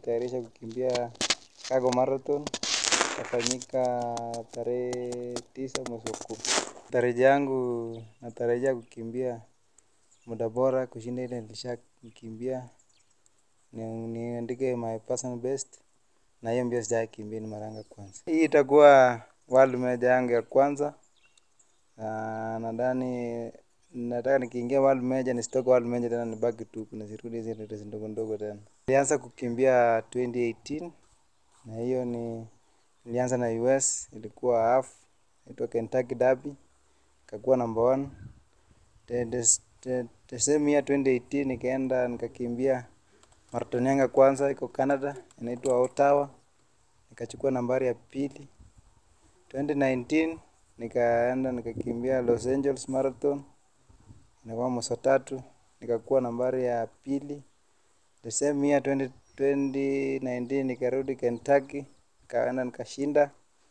najitayarisha kukimbia Chicago Marathon itafanyika tarehe tisa mwezi wa kumi. Tarajia yangu natarajia kukimbia muda bora kushinda ile nilishakimbia, niandike my personal best na hiyo mbio sijawahi kimbia ni mara yangu ya kwanza. Hii itakuwa world major yangu ya kwanza na nadhani nataka nikiingia world major nisitoke world major tena nibaki tu nisirudi hizi race ndogo ndogo tena. Nilianza kukimbia 2018 na hiyo ni nilianza na US ilikuwa half inaitwa Kentucky Derby ikakuwa number one. The, the, the, the same year 2018 nikaenda nikakimbia marathon yangu ya kwanza iko Canada inaitwa Ottawa nikachukua nambari ya pili. 2019 nikaenda nikakimbia Los Angeles Marathon inakuwa mwezi wa tatu nikakuwa nambari ya pili. The same year 20, 2019 nikarudi Kentucky nikaenda nikashinda.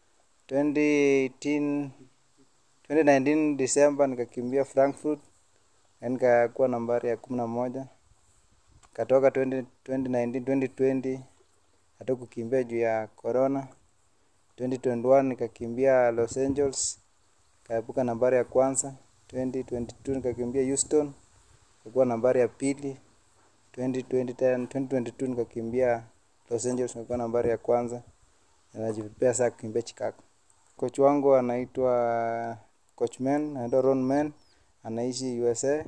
2018 2019 December nikakimbia Frankfurt na nikakuwa nambari ya kumi na moja. Katoka 20, 2019 2020 hata kukimbia juu ya corona. 2021 nikakimbia Los Angeles kaepuka nambari ya kwanza. 2022 nikakimbia Houston nikakuwa nambari ya pili. 2020, 2022 nikakimbia Los Angeles nikakuwa nambari ya kwanza. Najipea saa kukimbia Chicago. Coach wangu anaitwa Coach Men, anaitwa Ron Men, anaishi USA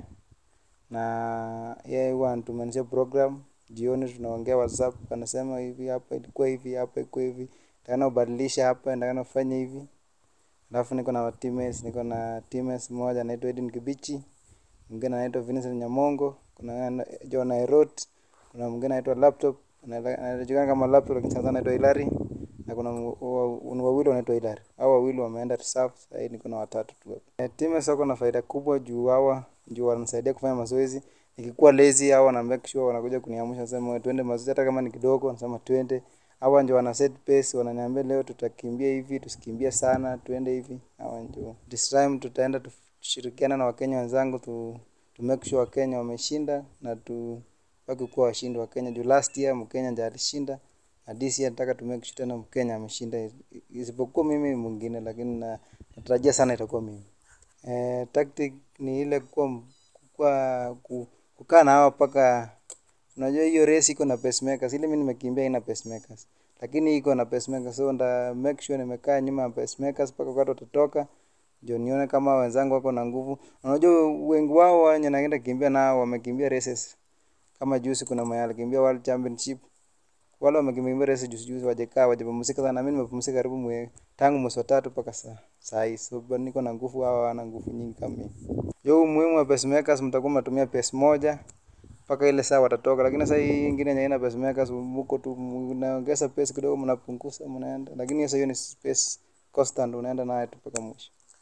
na yeye huwa anatumanishia program jioni, tunaongea WhatsApp, anasema hivi hapa ilikuwa hivi, hapa ilikuwa hivi, takana ubadilisha hapa, takana ufanye hivi. Alafu niko na teammates, niko na teammates mmoja anaitwa Edin Kibichi, mwingine anaitwa Vincent Nyamongo, kuna John Airot, kuna mwingine anaitwa Laptop, anajulikana kama Laptop lakini sana anaitwa Hilary na kuna wawili wanaitwa Hilary. Hao wawili wameenda reserve, sasa hivi niko na watatu tu. E, teammates wako na faida kubwa juu hawa juu wananisaidia kufanya mazoezi. Nikikuwa lazy hawa wana make sure wanakuja kuniamsha, nasema twende mazoezi hata kama ni kidogo, nasema twende. Hawa ndio wana set pace, wananiambia leo tutakimbia hivi, tusikimbie sana, twende hivi. Hawa ndio. This time tutaenda tushirikiana na Wakenya wenzangu tu, tu make sure Wakenya wameshinda na tu baki kuwa washindi wa Kenya. Juu last year Mkenya ndiye alishinda na this year nataka tu make sure tena Mkenya ameshinda, isipokuwa mimi mwingine, lakini na natarajia sana itakuwa mimi. Eh, tactic ni ile kuwa, kuwa kukaa na hawa mpaka unajua hiyo race iko na pacemakers. Ile mimi nimekimbia ina pacemakers, lakini iko na pacemakers, so nda make sure nimekaa nyuma ya pacemakers mpaka wakati watatoka, ndio nione kama wenzangu wako na nguvu. Unajua wengi wao wenye naenda kimbia nao wamekimbia races kama juzi, kuna mwenye alikimbia world championship wale wamekimbia race juzi juzi, wajekaa wajapumzika sana. Mimi nimepumzika karibu mwe, tangu mwezi wa tatu mpaka saa saa hii, so bado niko na nguvu, hawa wana nguvu nyingi kama mimi. Yo, umuhimu wa pacemakers, mtakuwa mnatumia pace moja mpaka ile saa watatoka, lakini sasa hii ingine yenye ina pacemakers, mko tu mnaongeza pace kidogo, mnapunguza, mnaenda, lakini sasa hiyo ni pace constant, unaenda nayo tu mpaka mwisho.